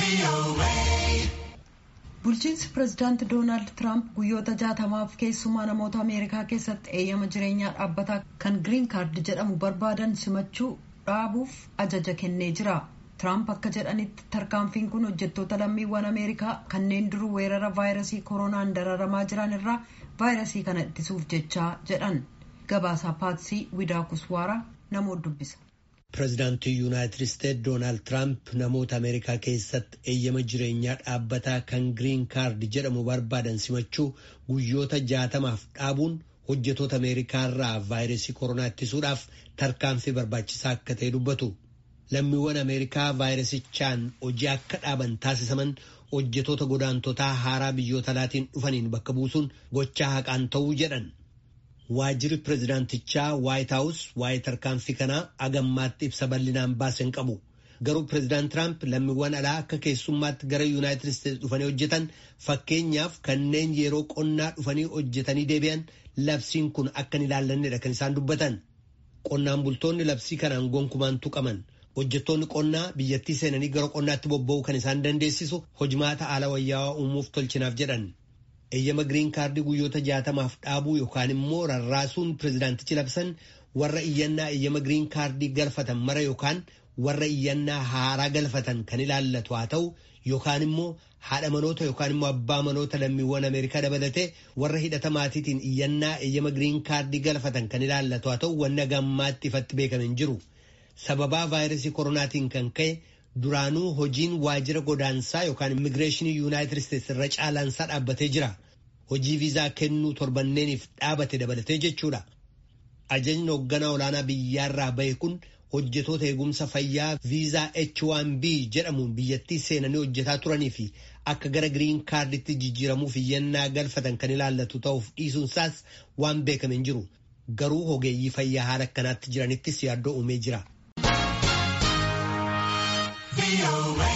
bulchiinsi pirezidaanti doonaald tiraamp guyyoota jaatamaaf keessumaa namoota ameerikaa keessatti eeyyama jireenyaa dhaabbataa kan giriin kaardi jedhamu barbaadan simachuu dhaabuuf ajaja kennee jira tiraamp akka jedhanitti tarkaanfiin kun hojjettoota lammiiwwan ameerikaa kanneen duruu weerara vaayirasii koronaan dararamaa jiran irraa vaayirasii kana ittisuuf jechaa jedhan gabaasaa paatsii widaakuswaara namoota dubbisa. Pireezidaantii Yuunaayitid Isteetsi Doonaald Tiraamp namoota Ameerikaa keessatti eeyyama jireenyaa dhaabbataa kan giriin kaardi jedhamu barbaadan simachuu guyyoota jaatamaaf dhaabuun hojjetoota Ameerikaa irraa vaayirasii koronaa ittisuudhaaf tarkaanfii barbaachisaa akka ta'e dubbatu. Lammiiwwan Ameerikaa vaayirasichaan hojii akka dhaaban taasisaman hojjetoota godaantotaa haaraa biyyoota alaatiin dhufaniin bakka buusuun gochaa haqaan ta'uu jedhan. Waajjirri pireezidaantichaa Waayit Haawus waa'ee tarkaanfii kanaa agammaatti ibsa bal'inaan baase hin qabu. Garuu pireezidaant Tiraamp lammiiwwan alaa akka keessummaatti gara Yuunaayitid Isteetsi dhufanii hojjetan fakkeenyaaf kanneen yeroo qonnaa dhufanii hojjetanii deebi'an labsiin kun akka hin ilaallannedha kan isaan dubbatan. Qonnaan bultoonni labsii kanaan gonkumaan tuqaman. Hojjettoonni qonnaa biyyattii seenanii gara qonnaatti bobba'uu kan isaan dandeessisu hojimaata haala wayyaawaa uumuuf tolchinaaf jedhan. eeyyama giriin kaardii guyyoota jaatamaaf dhaabuu yookaan immoo rarraasuun pireezidaantichi labsan warra iyyannaa eeyyama giriin kaardii galfatan mara yookaan warra iyyannaa haaraa galfatan kan ilaallatu haa ta'u yookaan immoo haadha manoota yookaan immoo abbaa manoota lammiiwwan ameerikaa dabalatee warra hidhata maatiitiin iyyannaa eeyyama giriin kaardii galfatan kan ilaallatu haa ta'u wanna gammaatti ifatti beekame hin jiru sababaa vaayirasii koronaatiin kan ka'e. Duraanuu hojiin waajjira godaansaa yookaan immigireeshinii yuunaayitid isteetsi irra caalaansaa dhaabbatee jira. Hojii viizaa kennuu torbanneeniif dhaabate dabalatee jechuudha. Ajajni hoogganaa olaanaa biyyaarraa bahe kun hojjetoota eegumsa fayyaa viizaa H1B jedhamuun biyyattii seenanii hojjetaa turanii fi akka gara giriin kaarditti jijjiiramuuf iyyannaa galfatan kan ilaallatu ta'uuf dhiisuunsaas waan beekame hin jiru. Garuu ogeeyyii fayyaa haala akkanaatti jiranittis yaaddoo uumee jira. VOA.